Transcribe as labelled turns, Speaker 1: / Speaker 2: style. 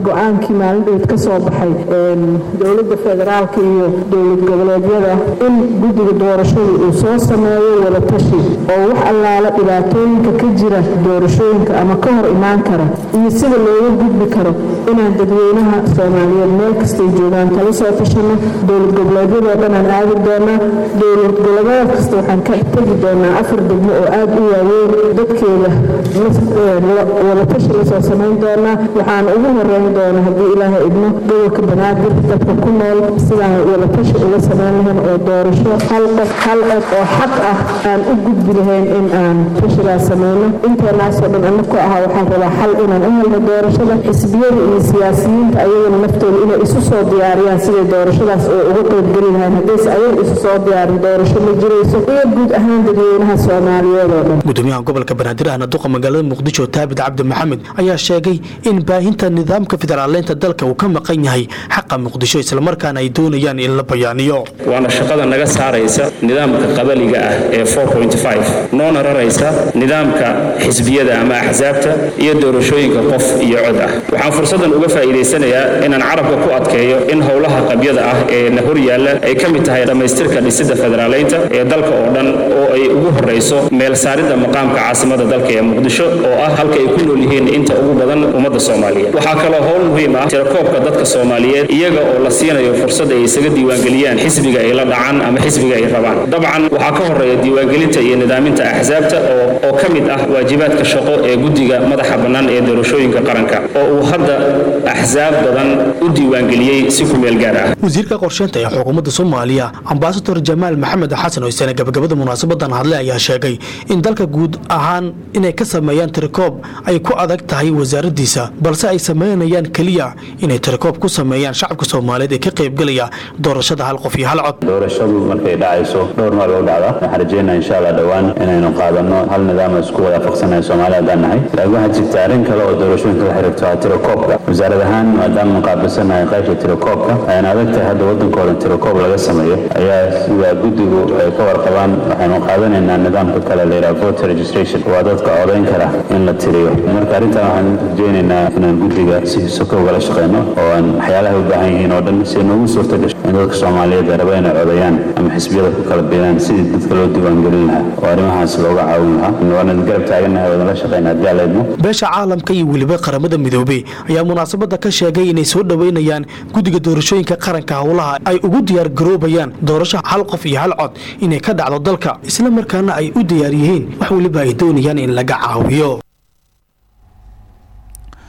Speaker 1: go-aankii maalindheed ka soo baxay dowladda federaalka iyo dowlad goboleedyada in guddiga doorashada uu soo sameeyo wadatashi oo wax allaala dhibaatooyinka ka jira doorashooyinka ama ka hor imaan kara iyo sida looga gudbi karo inaan dadweynaha soomaaliyeed meel kastay joogaan kala soo tashano dowlad goboleedyadoo dhan aan aadi doonaa dowlad goboleed kasta waxaan ka tegi doonaa afar degmo oo aad u waaweyn dadkeeda wadatashi lasoo samayn doonaa waxaan ugu horeyn doonaa haddii ilaahay idmo gobolka banaadir dadka ku nool sidaan wadatashi uga samayn lahayn oo doorasho hal qof hal cod oo xaq ah aan u gudbi lahayn in aan tashigaas samayno inteenaasoo dhan anaku ahaa waxaan rabaa xal inaan u helno doorashada xisbiyada iyo siyaasiyiinta ayagana naftooda inay isu soo diyaariyaan siday doorashadaas oo uga qaybgeli lahayn haddayse ayaga isu soo diyaarin doorasho ma jirayso iyo guud ahaan dadweynaha soomaaliyeed oo dhan
Speaker 2: gudoomiyaha gobolka banaadir ahna duqa magaalada muqdisho taabid cabdi maxamed ayaa sheegay in baahinta nidaamka federaaleynta dalka uu ka maqan yahay xaqa muqdisho islamarkaana ay doonayaan in la bayaaniyo
Speaker 3: waana shaqada naga saaraysa nidaamka qabaliga ah ee noona raraysa nidaamka xisbiyada ama axsaabta iyo doorashooyinka qof iyo cod ah waxaan fursaddan uga faa'iidaysanayaa inaan carabka ku adkeeyo in howlaha qabyada ah ee na hor yaalla ay ka mid tahay dhammaystirka dhisidda federaaleynta ee dalka oo dhan oo ay ugu horrayso meel saaridda maqaamka caasimada dalka ee muqdisho oo ah halka ay ku nool yihiin inta ugu badan ummadda soomaaliyeed waxaa kaloo howl muhiim ah tirakoobka dadka soomaaliyeed iyaga oo la siinayo fursad ay isaga diiwaangeliyaan xisbiga ay la dhacaan ama xisbiga ay rabaan dabcan waxaa ka horreeya diiwaangelinta iyo nidaaminta axsaabta oo ka mid ah waajibaadka shaqo ee guddiga madaxa bannaan ee doorashooyinka qaranka oo uu hadda axsaab badan u diiwaangeliyey si ku meel gaar ah
Speaker 2: wasiirka qorsheynta ee xukuumadda soomaaliya ambasador jamaal maxamed xasan oo isana gabagabada munaasabadan hadle ayaa sheegay in dalka guud ahaan inay ka sameeyaan tirikoob ay ku adag tahay wasaaraddiisa balse ay sameynayaan keliya inay tirikoob ku sameeyaan shacabka soomaaliyeed ee ka qaybgelaya doorashada hal qof iyo hal cod
Speaker 4: doorashadu markay dhacayso dhowr maal u dhacda waxaan rajeynaa insha allah dhowaan inaynu qaadano hal nidaam isku waafaqsanayo soomaali haddaan nahay laakiin waxaa jirta arrin kale oo doorashooyinka la xiriirto waa tirakoobka wasaarad ahaan maadaama muqaabilsanahay qaybta tirakoobka ayaan adag tahay hadda waddanka dhan tirakoob laga sameeyo ayaa sida guddigu ay ka warqabaan waxaynu qaadanaynaa nidaamka kale la yidhaha voter registration waa dadka codayn kara in la tiriyo marka arrintan waxaan rajeynaynaa inaan guddiga si soko ugala shaqeyno oo aan waxyaalaha u baahan yihiin oo dhan si ay noogu suurta gasho in dadka soomaaliyeed ay raba inay codayaan ama xisbiyada ku kala biiraan sidii dadka loo diiwaangelin lahaa oo arrimahaas looga caawin lahaa waana garab taagannahay waadala shaqeyna haddii alla idmo
Speaker 2: beesha caalamka iyo weliba qaramada midoobey ayaa munaasabada ka sheegay inay soo dhoweynayaan guddiga doorashooyinka qaranka howlaha ay ugu diyaar garoobayaan doorasho hal qof iyo hal cod inay ka dhacdo dalka isla markaana ay u diyaar yihiin wax weliba ay doonayaan in laga caawiyo